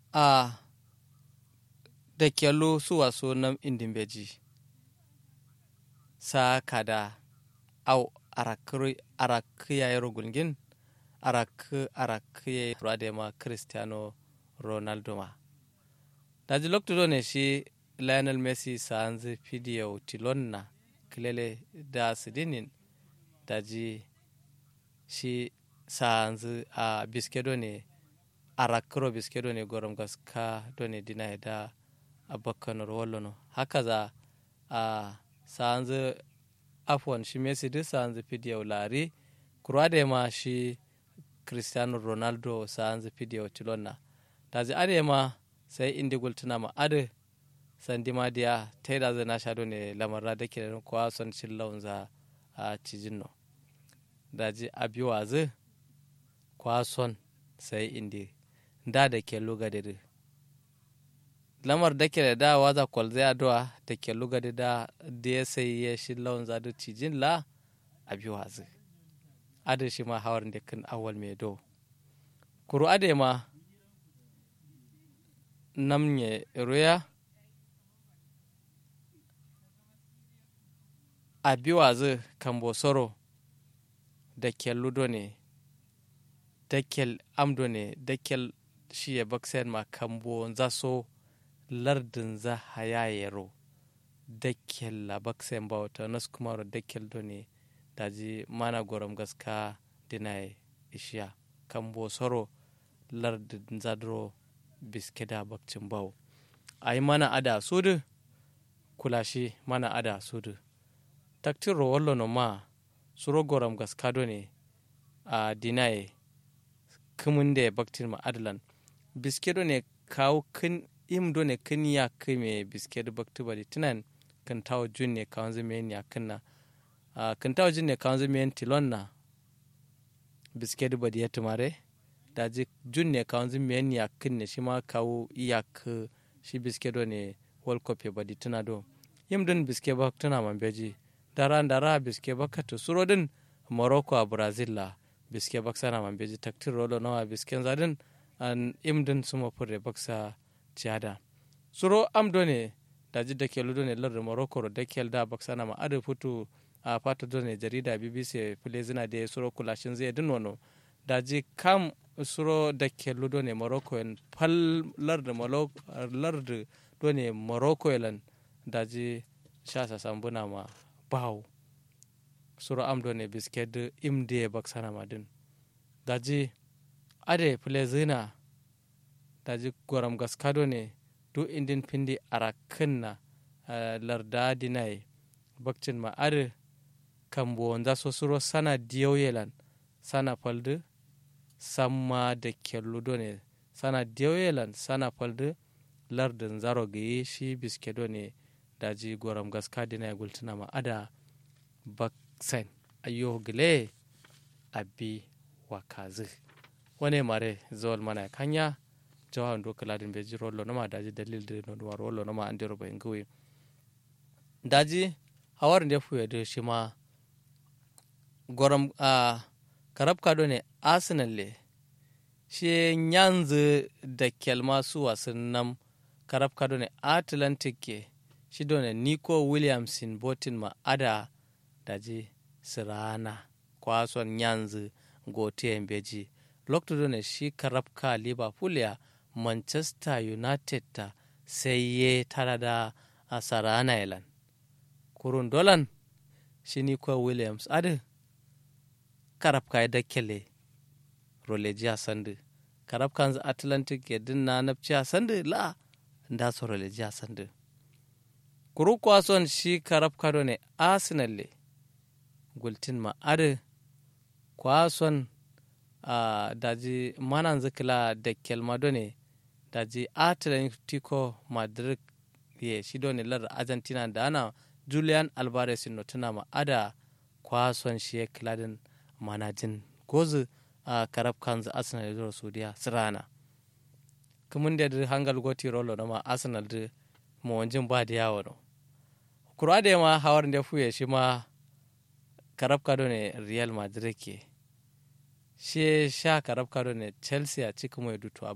a da kyallo su waso nam indin beji sa kada au arakiya yaro gulgin arakiya yaro da ma cristiano ronaldo ma daji lokto ne shi lionel messi sanzi fidiyo tilonna kilele da sidinin daji shi sanzi a biskedo ne arakiro biskedo ne gorom gaska done dina da abakkanor wallono haka za a sanzi afwan shi messi duk sanzi fidiyo lari kurade ma shi cristiano ronaldo sanzi fidiyo tilonna daji ade ma sai indi gultuna ma ade sandi ma diya taida zai na shado ne lamarra da ke kowa son cin launza a cijin no daji abiwa zai kwa son sai indi da da ke luga da lamar da ke da waza kwal zai adowa da ke luga da da ya sai ya shi launza da cijin la abiwa zai ade shi ma hawar da kan awal mai do kuru ade ma namnye roya a biwazu kambo soro da kel ludo ne da kel amdo ne da kel shi ya baksen ma kambo za so lardin za hayayero da kel la baksen ba wata nas kuma da kel do ne daji mana gorom gaska dinaye ishiya kambo soro lardin zadro biskeda bakcin bau a yi mana ada sudu kulashi mana ada sudu taktin wallo no ma suro goram gaskado ne a dinaye kumin da baktin ma adalan biskedo ne kawo kin imdo ne kin ya kime biskedo bakti bari tunan kan tawo jun ne kawon zama ya kinna kan tawo jun ne kawon zama tilon na biskedo bari ya tumare daji jun ne kawon zin miyan yakin ne shi ma kawo iyak shi biske do ne world cup ya badi tuna do yim din biske ba tuna man beji dara dara biske ba ka suro din morocco a brazil la biske ba sana man beji taktir rolo nawa biske zadin an im din suma fure baksa ciada suro am do ne daji da ke ludo ne lar morocco da ke da baksana ma adu futu a fata do ne jarida bbc fule zina da suro kulashin zai din wano daji kam suro da ke ludo ne morocco en pal larde larde do ne morocco elan daji shasa sambuna ma baw suro am do ne bisked imde baksana madin daji ade plezina daji goram gaskado ne du indin pindi arakinna larda dinai bakcin ma ade kambo wanda so suro sana diyoyelan sana falde samma da kelludo ne sana diyoyelan sana falde lardin zaro gaye shi biskedo ne daji goram gaska dina ya gultuna ma ada baksen ayo gile abi wakazi wane mare zawal mana kanya jawan do kaladin beji rollo nama daji dalil de no dwar rollo nama andiro ba ngwe daji hawar nde fuye de shima goram a karab kado ne arsenal le shi yanzu da kelma su wasu nan karab kado ne atlantic ke shi ne nico williamson botin ma ada daji sirana kwason yanzu gote beji lokto ne shi karab ka liverpool ya manchester united ta sai ye tara da a sarana ilan kurun dolan shi nico williams adi karab ka da kele roleji a sandu karab kan atlantic ya dinna nafci a sandu la da su roleji a sandu kuru kwason shi karab kado ne arsenal le gultin ma adi kwason a daji manan zikila da kelmado ne daji atlantico madrid ye shi ne lar argentina da ana julian alvarez no tuna ma ada kwason shi ya kiladin manajin gozu a karab kanzu arsenal da saudiya sirana kamun da da hangal goti rolo na ma arsenal da mawanjin ba da yawo no kura da ma hawar da fuye shi ma karab kado ne real madrid ke shi sha karab kado ne chelsea a cikin mai dutu